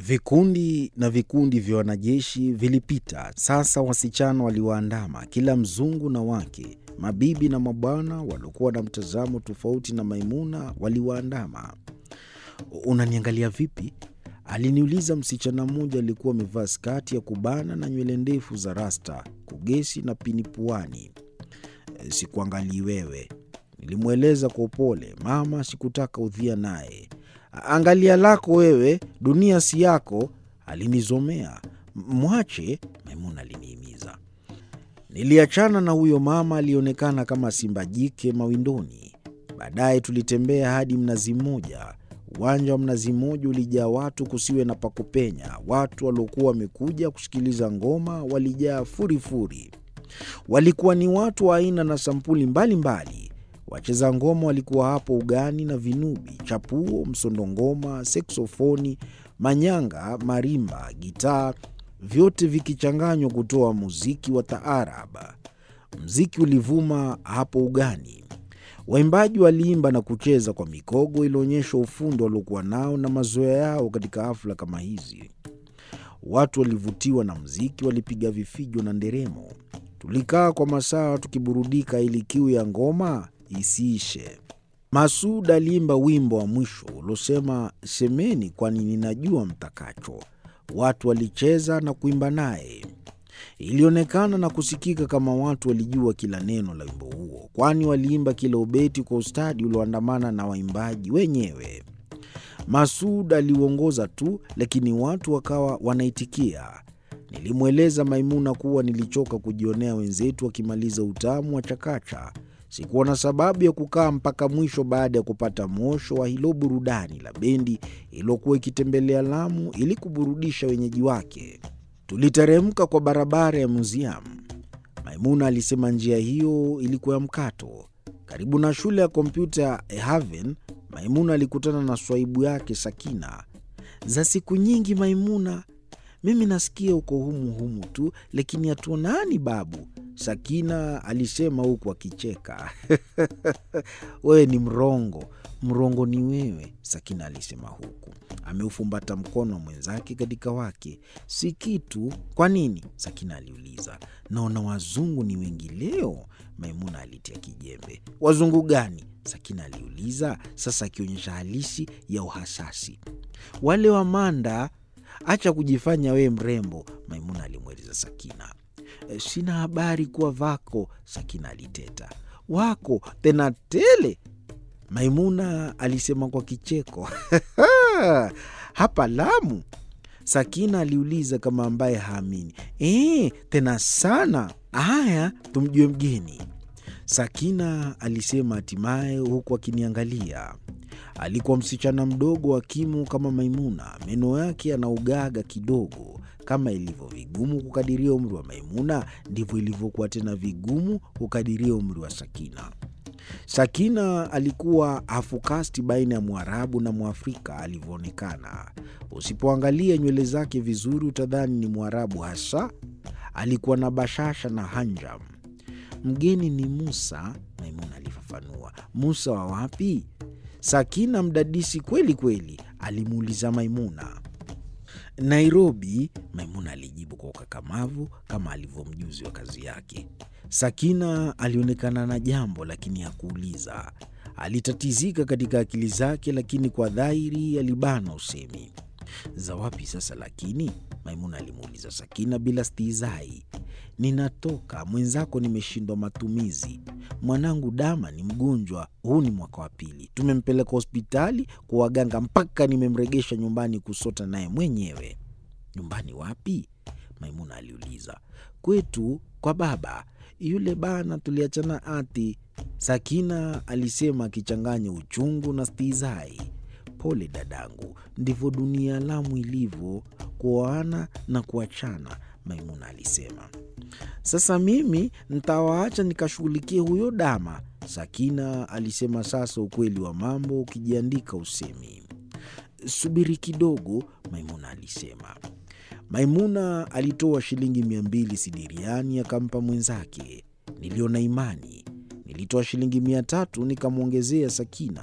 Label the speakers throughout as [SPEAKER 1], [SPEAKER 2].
[SPEAKER 1] Vikundi na vikundi vya wanajeshi vilipita. Sasa wasichana waliwaandama, kila mzungu na wake, mabibi na mabwana waliokuwa na mtazamo tofauti na Maimuna waliwaandama. “Unaniangalia vipi?” aliniuliza msichana mmoja aliyekuwa amevaa skati ya kubana na nywele ndefu za rasta, kugesi na pini puani. “Sikuangalii wewe,” nilimweleza kwa upole. Mama sikutaka udhia naye. “Angalia lako wewe, dunia si yako,” alinizomea. “Mwache,” Maimuna alinihimiza. Niliachana na huyo mama alionekana kama simba jike mawindoni. Baadaye tulitembea hadi Mnazi Mmoja. Uwanja wa Mnazi Mmoja ulijaa watu kusiwe na pa kupenya. Watu waliokuwa wamekuja kusikiliza ngoma walijaa furifuri. Walikuwa ni watu wa aina na sampuli mbalimbali. Wacheza ngoma walikuwa hapo ugani na vinubi, chapuo, msondongoma, seksofoni, manyanga, marimba, gitaa, vyote vikichanganywa kutoa muziki wa taarab. Mziki ulivuma hapo ugani. Waimbaji waliimba na kucheza kwa mikogo ilionyesha ufundi waliokuwa nao na mazoea yao katika hafla kama hizi. Watu walivutiwa na mziki, walipiga vifijo na nderemo. Tulikaa kwa masaa tukiburudika ili kiu ya ngoma isiishe. Masud aliimba wimbo wa mwisho uliosema, semeni kwani ninajua mtakacho. Watu walicheza na kuimba naye. Ilionekana na kusikika kama watu walijua kila neno la wimbo huo, kwani waliimba kila ubeti kwa ustadi ulioandamana na waimbaji wenyewe. Masud aliuongoza tu, lakini watu wakawa wanaitikia. Nilimweleza Maimuna kuwa nilichoka kujionea wenzetu wakimaliza utamu wa chakacha. Sikuwa na sababu ya kukaa mpaka mwisho baada ya kupata mwosho wa hilo burudani la bendi iliyokuwa ikitembelea Lamu ili kuburudisha wenyeji wake. Tuliteremka kwa barabara ya Museum. Maimuna alisema njia hiyo ilikuwa ya mkato. Karibu na shule ya kompyuta ya Haven, Maimuna alikutana na swaibu yake Sakina. Za siku nyingi Maimuna, mimi nasikia uko humu humu tu, lakini hatuonani babu, Sakina alisema huku akicheka. Wewe ni mrongo, mrongo ni wewe, Sakina alisema huku ameufumbata mkono wa mwenzake katika wake. Si kitu. Kwa nini? Sakina aliuliza. Naona wazungu ni wengi leo, Maimuna alitia kijembe. Wazungu gani? Sakina aliuliza, sasa akionyesha halisi ya uhasasi. Wale wa Manda. Acha kujifanya wewe mrembo, Maimuna alimweleza Sakina. E, sina habari kuwa vako, Sakina aliteta. Wako tena tele, Maimuna alisema kwa kicheko. Hapa Lamu? Sakina aliuliza kama ambaye haamini. E, tena sana. Haya, tumjue mgeni, Sakina alisema hatimaye, huku akiniangalia. Alikuwa msichana mdogo wa kimo kama Maimuna, meno yake yanaugaga kidogo. Kama ilivyo vigumu kukadiria umri wa Maimuna, ndivyo ilivyokuwa tena vigumu kukadiria umri wa Sakina. Sakina alikuwa hafukasti baina ya Mwarabu na Mwafrika alivyoonekana. Usipoangalia nywele zake vizuri, utadhani ni Mwarabu hasa. Alikuwa na bashasha na hanjam. Mgeni ni Musa, Maimuna alifafanua. Musa wa wapi? Sakina mdadisi kweli kweli, alimuuliza Maimuna. Nairobi, Maimuna alijibu kwa ukakamavu kama alivyo mjuzi wa kazi yake. Sakina alionekana na jambo lakini hakuuliza. Alitatizika katika akili zake, lakini kwa dhahiri alibana usemi. Za wapi sasa lakini? Maimuna alimuuliza Sakina bila stihizai. Ninatoka mwenzako, nimeshindwa matumizi. Mwanangu Dama ni mgonjwa, huu ni mwaka wa pili. Tumempeleka hospitali kwa waganga mpaka nimemregesha nyumbani kusota naye mwenyewe. Nyumbani wapi? Maimuna aliuliza. Kwetu kwa baba yule bana, tuliachana ati, Sakina alisema akichanganya uchungu na stihizai. Pole dadangu, ndivyo dunia ya Lamu ilivyo, kuoana na kuachana, Maimuna alisema. Sasa mimi ntawaacha nikashughulikie huyo Dama, Sakina alisema. Sasa ukweli wa mambo ukijiandika usemi. Subiri kidogo, Maimuna alisema. Maimuna alitoa shilingi mia mbili sidiriani akampa mwenzake. Niliona imani. Nilitoa shilingi mia tatu nikamwongezea Sakina.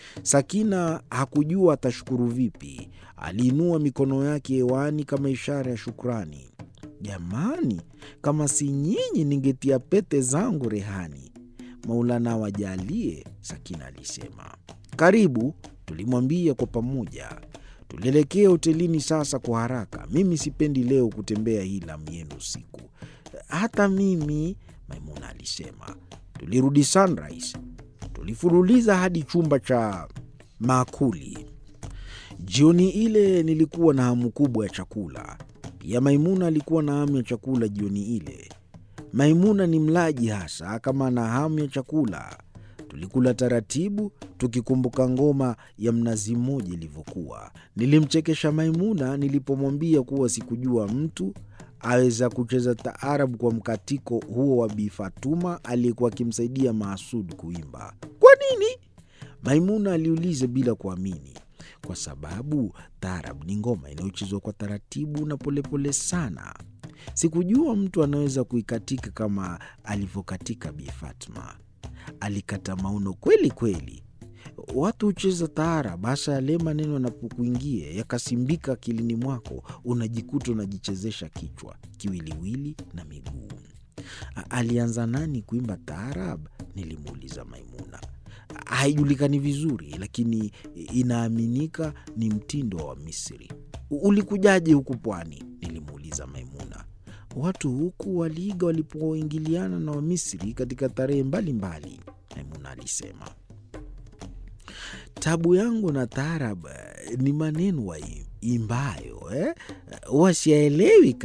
[SPEAKER 1] Sakina hakujua atashukuru vipi. Aliinua mikono yake hewani kama ishara ya shukrani. Jamani, kama si nyinyi ningetia pete zangu rehani. Maulana wajalie, Sakina alisema. Karibu, tulimwambia kwa pamoja. Tulielekea hotelini sasa kwa haraka. Mimi sipendi leo kutembea hii lamu yenu usiku. Hata mimi, Maimuna alisema. Tulirudi Sunrise. Tulifululiza hadi chumba cha maakuli. Jioni ile nilikuwa na hamu kubwa ya chakula. Pia Maimuna alikuwa na hamu ya chakula jioni ile. Maimuna ni mlaji hasa kama ana hamu ya chakula. Tulikula taratibu, tukikumbuka ngoma ya mnazi mmoja ilivyokuwa. Nilimchekesha Maimuna nilipomwambia kuwa sikujua mtu aweza kucheza taarabu kwa mkatiko huo wa Bi Fatuma aliyekuwa akimsaidia Maasud kuimba. Kwa nini? Maimuna aliuliza bila kuamini. Kwa sababu taarab ni ngoma inayochezwa kwa taratibu na polepole sana. Sikujua mtu anaweza kuikatika kama alivyokatika Bi Fatma. Alikata mauno kweli kweli. Watu hucheza taarab, hasa yale maneno yanapokuingia yakasimbika akilini mwako, unajikuta unajichezesha kichwa, kiwiliwili na miguu. Alianza nani kuimba taarab? Nilimuuliza Maimuna. Haijulikani vizuri, lakini inaaminika ni mtindo wa Misri. Ulikujaje huku pwani? Nilimuuliza Maimuna. Watu huku waliiga walipoingiliana na Wamisri katika tarehe mbalimbali, Maimuna alisema. Tabu yangu na taarab ni maneno waimbayo eh? wasiaelewi